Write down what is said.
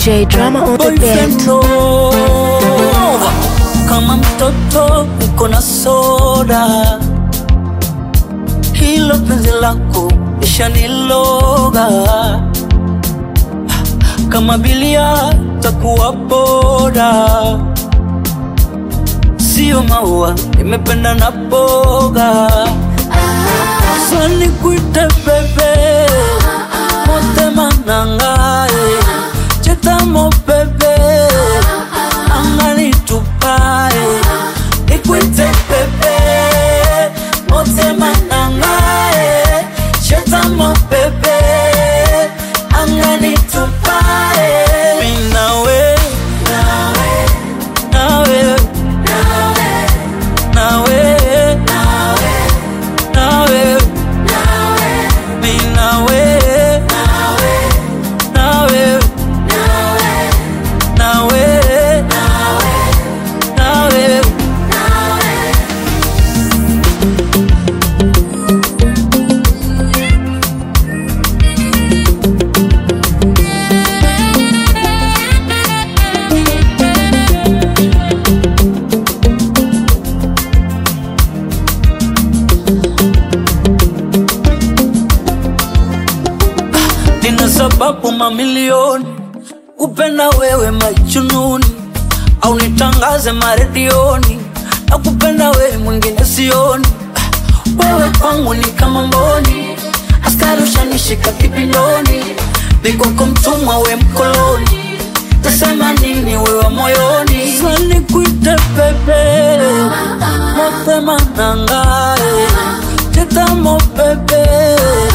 DJ Drama on the boyfriend beat. Nova. Kama mtoto uko na soda, hilo penzi lako ishaniloga. Kama bilia takuwa boda, sio maua, nimependa na boga. Sani kuite bebe, motema nangae, chetamo bebe, angani tupae, nikuite bebe, motema nangae, chetamo bebe, angani tupae. Mimi nawe, nawe, nawe, nawe, mimi nawe, nawe, nawe, nawe. nina sababu mamilioni kupenda wewe majununi au nitangaze maredioni na kupenda wewe mwingine sioni wewe kwangu ni kama mboni askari ushanishika kipindoni nikoko mtumwa we mkoloni tasema nini wewe moyoni sani kuite bebe mapema nangae tetamo bebe